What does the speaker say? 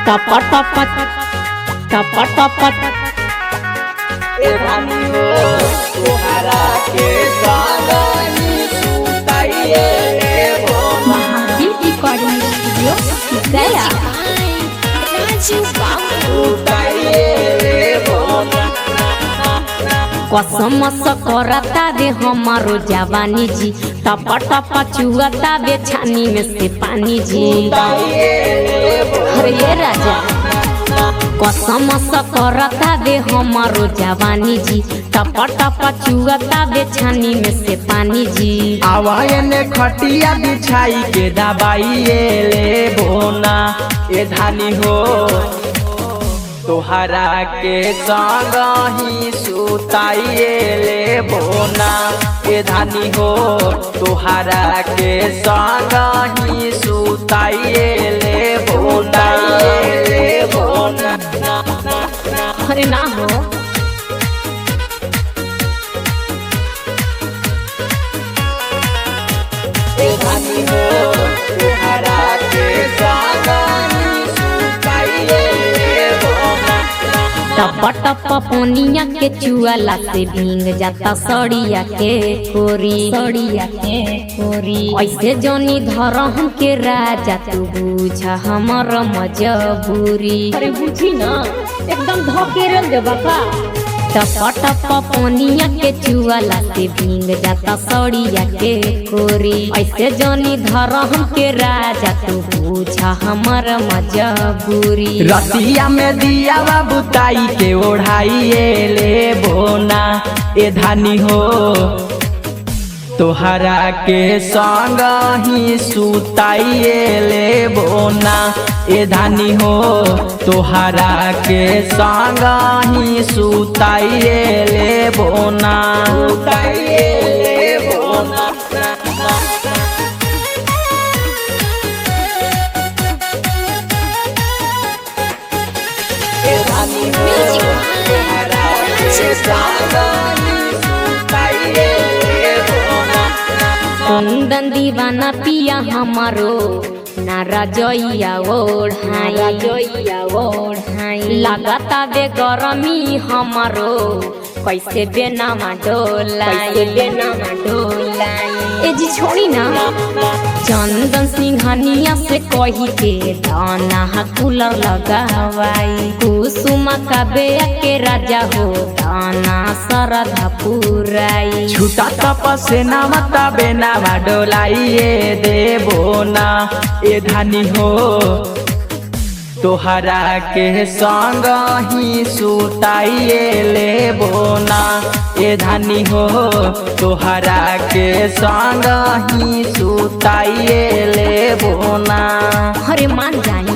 टप टप टप टप ए रानी हो तोहरा के सागनी सुताइए लेबो महावीर रिकॉर्डिंग स्टूडियो गया सुताइए लेबो कसम स करता दे हमारो जवानी जी टप टप चुअता बे छानी में से पानी जी अरे ये राजा कसम स करता दे हमारो जवानी जी टप टप चुअता बे छानी में से पानी जी आवाए ने खटिया बिछाई के दबाइए लेबो ना ए धानी हो तोहरा के संग ही सुताइए लेबो ना ए धानी हो तोहरा के संग ही सुताइए लेबो ना लेबो ना अरे ना हो ए धानी हो तोहरा के संग ही सुताइए लेबो ना टप टप पोनिया के चुआला से भींग जाता सड़िया के कोरी सड़िया के कोरी ऐसे जोनी धरम के राजा तू बुझ हमर मजबूरी अरे बुझी ना एकदम धकेरल दे बाबा टप टप पोनिया के चुआला से भींग जाता सड़िया के कोरी ऐसे जोनी धरम के राजा तू बुझ हमर मजबूरी रतिया में दिया बुताई के ओढ़ाइए ले बोना ए धानी हो तोहरा के संग ही सुताइए ले बोना ए धानी हो तोहरा के संग ही सुताइए ले बोना सुताइए ले बोना ए धानी हो तोहरा के संग ही सुताइए ले बोना कुंदन दीवाना पिया हमारो नारा जइया ओढ़ाई जइया ओढ़ाई लगाता बे गरमी हमारो कैसे बेनामा डोलाई कैसे बेनामा डोलाई ए जी छोड़ी ना चंदन सिंघनिया से कही के दाना कूलर लगावाई कुसुमा का बेया के राजा हो दाना सरधा पुराई छूटा तपसे नामता बेनामा डोलाइए देबो ना ए धानी हो तोहरा के संग ही सुताइए लेबो ना ए धानी हो तोहरा के संग ही सुताइए लेबो ना अरे मान जाए